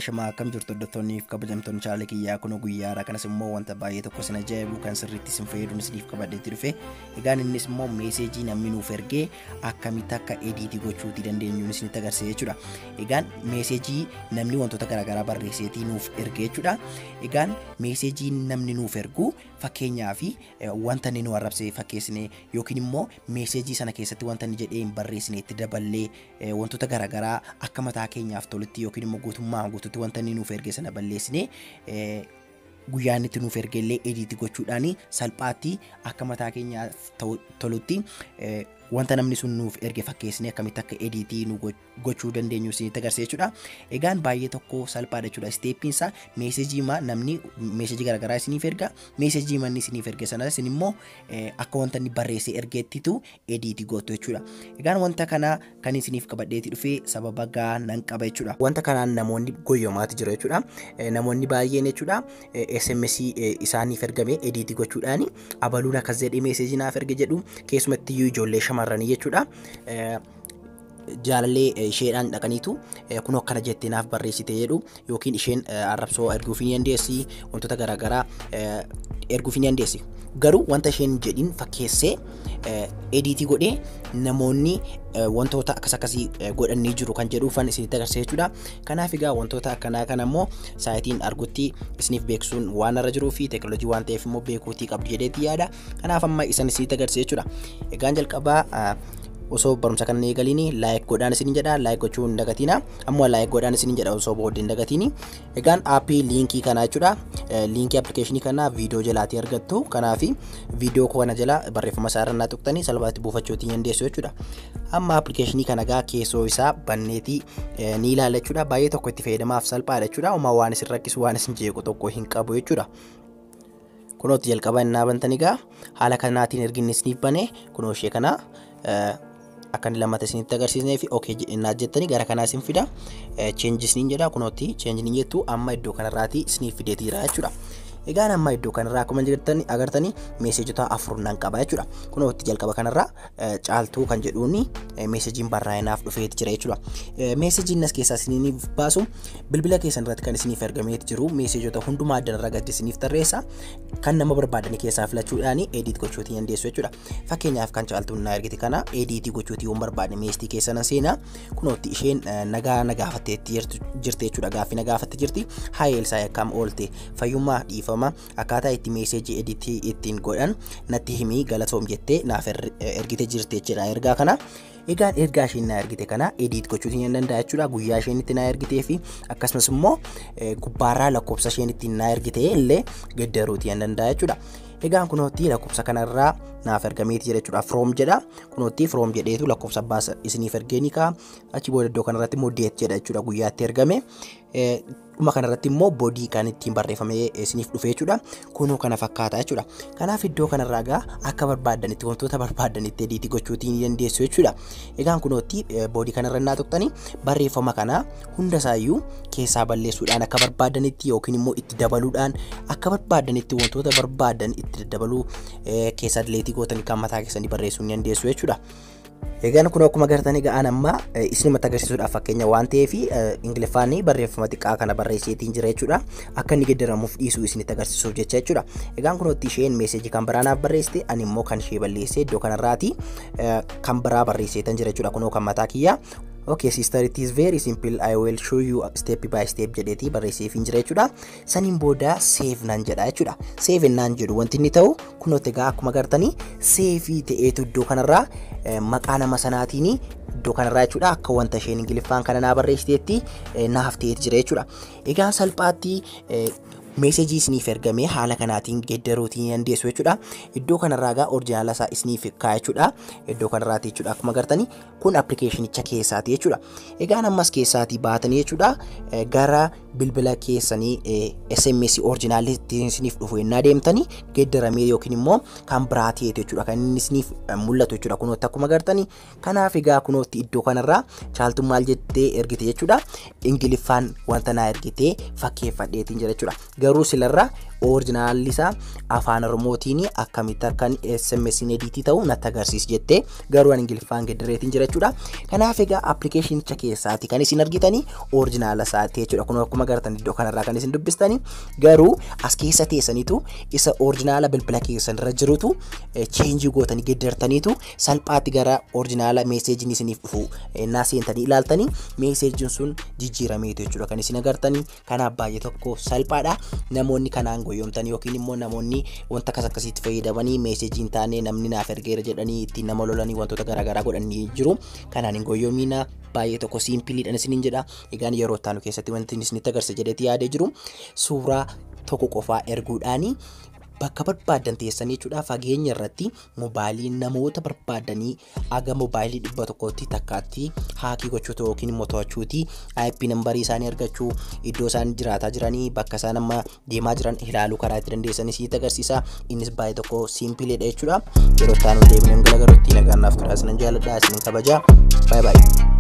shamaa akkam jirtu hordoftoonniif kabajamtoonni chaanalii kiyyaa kun guyyaadha kanas immoo wanta baay'ee tokko sin ajaa'ibu kan sirriitti sin fayyadu isiniif qabadheetti dhufe egaan innis immoo meeseejii namni nuuf ergee akkamitti akka ediitii gochuutii dandeenyuun isinitti agarsiisa jechuudha egaan meeseejii namni wantoota garaagaraa barreesseetii nuuf ergee jechuudha egaan meeseejii namni nuuf ergu fakkeenyaa fi wanta inni nu arrabse fakkeessine yookiin immoo meeseejii sana keessatti wanta inni jedhee hin barreessine itti daballee wantoota garaagaraa akka mataa keenyaaf tolutti yookiin immoo guutummaa guututti wanta inni nuuf erge sana balleessine guyyaa inni itti nuuf ergellee ediitii gochuudhaan salphaatti akka mataa keenyaaf tolutti wanta namni sun nuuf erge fakkeessine akkamitti akka ediitii nu gochuu dandeenyu isinitti agarsiisa jechuudha. Egaan baay'ee tokko salphaadha jechuudha. Isteeppiin isaa meesejii maa namni meesejii garaagaraa isiniif erga meesejii manni isiniif erge sana isin immoo akka wanta inni barreessee ergeettitu ediitii gootu jechuudha. Egaan wanta kana kan isiniif qabadheeti dhufee sababa gaa nan qaba jechuudha. Wanta kanaan namoonni goyyoomaati jiru jechuudha. Namoonni baay'een jechuudha SMS isaaniif ergame ediitii gochuudhaan abaluun akkas jedhee meesejii naaf erge jedhu keessumatti iyyuu ijoollee shamarranii jechuudha. jaalallee isheedhaan dhaqaniitu kun akkana jettee naaf barreessite jedhu yookiin isheen arrabsoo erguuf ni dandeessi wantoota garaagaraa erguuf ni dandeessi. Garuu wanta isheen jedhin fakkeessee ediitii godhee namoonni wantoota akkas akkasii godhanii jiru kan jedhuufan isinitti agarsiisa jechuudha. Kanaaf egaa wantoota akkanaa kana immoo saayitiin argutti isiniif beeksisuun waan irra jiruu fi teekinooloojii waan ta'eef immoo beekuutii qabdu jedheetti yaada. Kanaaf amma isan isinitti agarsiisa jechuudha. Egaan jalqabaa osoo barumsa kana eegaliin laayik godhaan isin jedha laayik gochuu hin dagatina ammoo laayik godhaan isin jedha osoo booddee hin dagatini egaan aappii liinkii kanaa jechuudha liinkii appilikeeshinii kanaa viidiyoo jalaatii argattu kanaaf viidiyoo kana jala barreeffama isaa irra tuqxanii salphaatti buufachuutii dandeessu jechuudha amma appilikeeshinii kana gaa keessoo isaa banneetii ni ilaalla jechuudha baay'ee tokko itti fayyadamaaf salphaadha jechuudha uma waan isin rakkisu waan isin jeequ tokko hin qabu jechuudha. Kunooti jalqaba innaa bantanii gaa haala kanaatiin erginni isiniif bane kunoo ishee kana akka inni lammata isinitti agarsiisnee fi ookee innaa jettanii gara kanaa isin fida cheenji isiniin jedha kunooti cheenji ni jettu amma iddoo kanarraatii isiniif fideetii jira jechuudha. Egaan amma iddoo kanarraa akkuma jirtanii agartanii meesejota afur nan qaba jechuudha. Kunooti jalqaba kanarraa caaltuu kan jedhuun meesejiin barraa'inaaf dhufeeti jira jechuudha. Meesejiin as keessaa isiniif baasu bilbila keessan irratti kan isiniif ergameeti jiru meesejota hundumaa addanarraa gaddi isiniif tarreessa kan nama barbaadanii keessaa filachuudhaan ediit gochuutii dandeessu jechuudha. Fakkeenyaaf kan caaltuun na ergite kana ediitii gochuutii yoo barbaadne meestii keessan seenaa kunooti isheen nagaa nagaafatteetti jirti jechuudha gaaffii nagaafatte jirti haa eelsaa akkam oolte fayyummaa dhiifama akkaataa itti meesejii ediitii ittiin godhan natti himii galatoom jettee naaf ergite jirti jechuudha ergaa kana. Egaan ergaa isheen na ergite kana ediit gochuutii ni danda'a jechuudha guyyaa isheen itti na ergitee fi akkasumas immoo gubbaarraa lakkoofsa isheen ittiin na ergite illee geddaruutii ni danda'a jechuudha. Egaan kunootti lakkoofsa kanarraa naaf ergameeti jira jechuudha. From jedha. Kunootti from jedheetu lakkoofsa abbaa isiniif ergee ni ka'a. Achi booda iddoo kanarratti immoo deet jedha jechuudha guyyaatti ergame. Dhuma kanarratti immoo boodii kan ittiin barreeffamee isiniif dhufe jechuudha. Kunoo kana fakkaata jechuudha. Kanaaf iddoo kanarraa gaa akka barbaadanitti wantoota barbaadanitti ediitii gochuutii ni dandeessu jechuudha. Egaan kunootti boodii kanarra naa tuqxanii barreeffama kana hundasaayyuu keessaa balleessuudhaan akka barbaadanitti yookiin immoo itti dabaluudhaan akka barbaadanitti wantoota barbaadan itti dabaluu keessaa dileetii gootanii kan mataa keessanii barreessuu ni dandeessu jechuudha. Egaan kun akkuma agartanii ga'aan amma isinumatti agarsiisuudhaaf fakkeenya waan ta'eef ingiliffaan barreeffama xiqqaa kana barreesseetiin jira jechuudha. Akka inni geddaramuuf dhiisuu isinitti agarsiisuuf jecha jechuudha. Egaan kunooti isheen meesejii kan biraa naaf barreessite ani immoo kan ishee balleessee iddoo kanarraati kan biraa barreesseetan jira jechuudha. Kunoo kan mataa kiyyaa Okay, sister, it is very simple. I will show you step by step jedheeti barreesseef hin jira jechuudha. Saniin booda save nan jedha jechuudha. Save naan jedhu wanti inni ta'u kunooti egaa akkuma agartanii seefii ta'eetu iddoo kanarraa maqaa nama sanaatiin iddoo kanarraa jechuudha akka wanta isheen ingiliffaan kana naa barreessiteetti naaf ta'eeti jira jechuudha. Egaa salphaatti meesejii isiniif ergamee haala kanaatiin geeddaruutii dandeessu jechuudha. Iddoo kanarraa gaa orjinaala isaa isiniif kaa'e jechuudha. Iddoo kanarraati jechuudha akkuma agartanii kun appilikeeshinicha keessaati jechuudha. Egaan ammas keessaatii baatanii jechuudha gara bilbila keessanii SMS orjinaalitti isiniif dhufu yennaa deemtanii geeddaramee yookiin immoo kan biraa ta'eetu jechuudha kan inni isiniif mul'atu jechuudha kunootti akkuma agartanii. Kanaaf egaa kunootti iddoo kanarraa caaltuu maal jettee ergite jechuudha. Ingiliffaan wanta naa ergitee fakkeeffadheetiin jira jechuudha. Garuu silarraa orijinaalli isaa afaan oromootiin akkamitti akkan SMS ediitii ta'u natti agarsiisi jettee garuu ingiliffaan gedireetiin jira jechuudha. Kanaaf egaa appilikeeshinicha keessaati kan isin argitanii orijinaala isaati jechuudha. Kun akkuma agartan iddoo kanarraa kan isin dubbistanii garuu as keessa teessaniitu isa orijinaala bilbila keessan irra jirutu cheenjii gootanii geddartaniitu salphaatti gara orijinaala meeseejiin isiniif dhufu naa seentanii ilaaltanii meeseejiin sun jijjiirameetu jechuudha kan isin agartanii kanaaf baay'ee tokko salphaadha namoonni kanaan goyyomtanii yookiin immoo namoonni wanta akkas akkasiitti fayyadamanii meeseejiin taane namni naaf ergeera jedhanii ittiin nama lolanii wantoota garaagaraa godhanii jiru kanaan hin goyyoomiina baay'ee tokko siimpiliidhaan isiniin jedha egaan yeroo ittaanu keessatti wanti isinitti agarsiisa jedheeti yaadee jiru suuraa tokko qofaa erguudhaanii bakka barbaadan teessanii jechuudha fageenya irratti moobaayilii namoota barbaadanii aga moobaayilii dhibba tokkotti takkaatti haakii gochuutu yookiin immoo to'achuuti IP nambarii isaanii argachuu iddoo isaan jiraataa jiranii bakka isaan amma deemaa jiran ilaaluu karaa itti dandeessanii sitti agarsiisa innis baay'ee tokko siimpileedha jechuudha yeroo itti aanu deemnee galagaruutti nagaan naaf turaa isinan jaaladha isinan kabajaa baay'ee baay'ee.